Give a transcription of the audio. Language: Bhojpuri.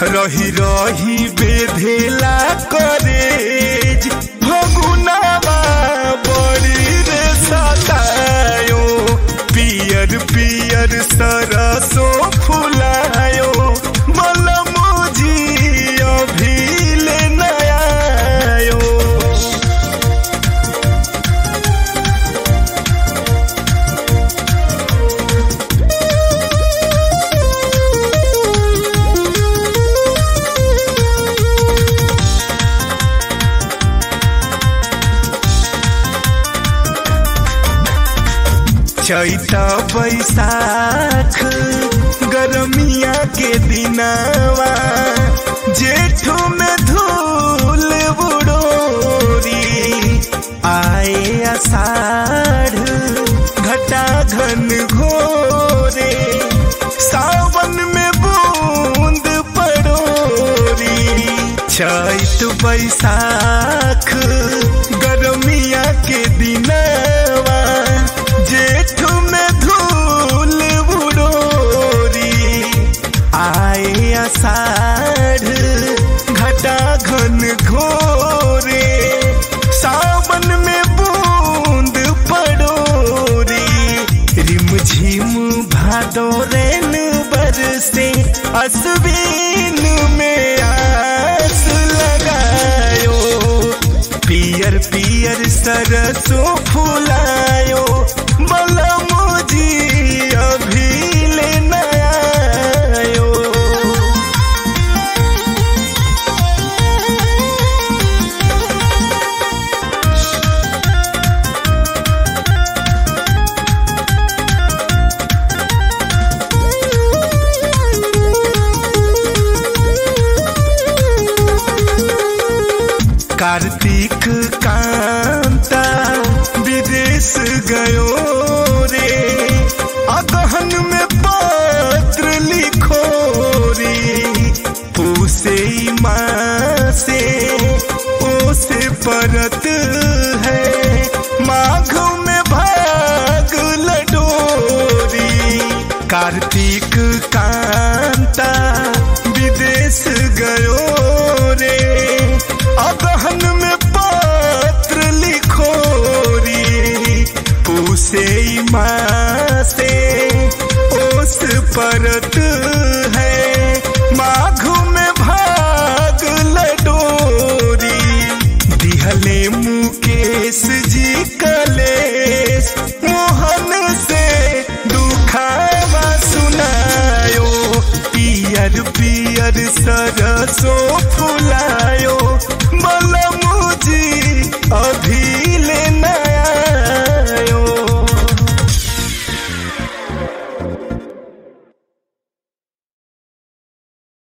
रही रही बेधेला करेज फगुनावा बड़ी रे सतायो पियर पियर सरसो फुलायो मलमोजी अभी ले नयायो चैता बैसाख गरमिया के दिनावा जेठो में धूल बुडोरी आए आषाढ़ घटा घन घोरे सावन में बूंद पड़ोरी चैत बैसाख गरमिया के दिनावा जेठ में धूल बुडोरी आए आषाढ़ घटा घन घोरे सावन में बूंद पड़ोरी रिम झिम भादो रेन बरसे असबीन में आस लगायो पियर पियर सरसों फुलायो मलमोजी अभी ले नयायो कार्तिक कांता विदेश गयो रे अगहन में पत्र लिखो रे उसे माँ से ओसे परत है माघ में भाग लडोरी कार्तिक कांता विदेश गयो रे अगहन में पत्र लिखो री पूसे माँ से ओस परत है माघ में भाग लडोरी दिहले मुकेश जी कलेश मोहन से दुखावा सुनायो पियर पियर सरसो फुलायो मलमूजी अभी ले नयायो